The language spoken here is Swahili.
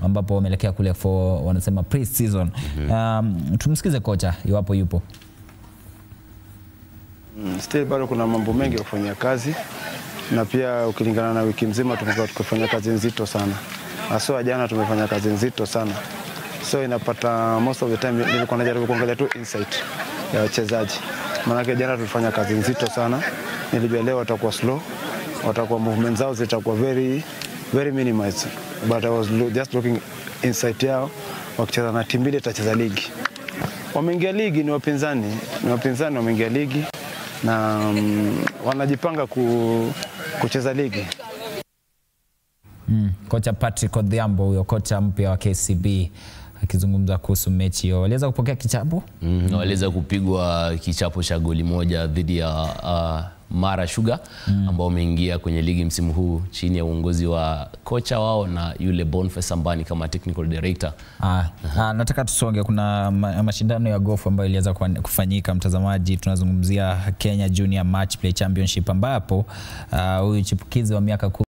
ambapo wameelekea kule for wanasema pre-season. Um, tumsikize kocha iwapo yupo. Mm, Still bado kuna mambo mengi ya kufanyia kazi na pia ukilingana na wiki mzima tumekuwa tukifanya kazi nzito sana. Haswa jana tumefanya kazi nzito sana, so inapata most of the time nilikuwa najaribu kuangalia tu insight ya wachezaji, maanake jana tulifanya kazi nzito sana. Nilijua leo watakuwa slow, watakuwa movement zao zitakuwa very very minimized, but I was lo- just looking insight yao wakicheza na timu ile itacheza ligi wameingia ligi ni wapinzani, ni wapinzani wameingia ligi na mm, wanajipanga ku, kucheza ligi. Mm. Kocha Patrick Odhiambo huyo kocha mpya wa KCB akizungumza kuhusu mechi hiyo. Waliweza kupokea kichapo Mm, waliweza kupigwa kichapo cha goli moja dhidi ya uh, Mara Sugar ambao wameingia kwenye ligi msimu huu chini ya uongozi wa kocha wao na yule Boniface Ambani kama technical director. Ah, ah, nataka tusonge. Kuna ma- mashindano ya gofu ambayo iliweza kuan- kufanyika, mtazamaji. Tunazungumzia Kenya Junior Match Play Championship ambapo ah, huyu chipukizi wa miaka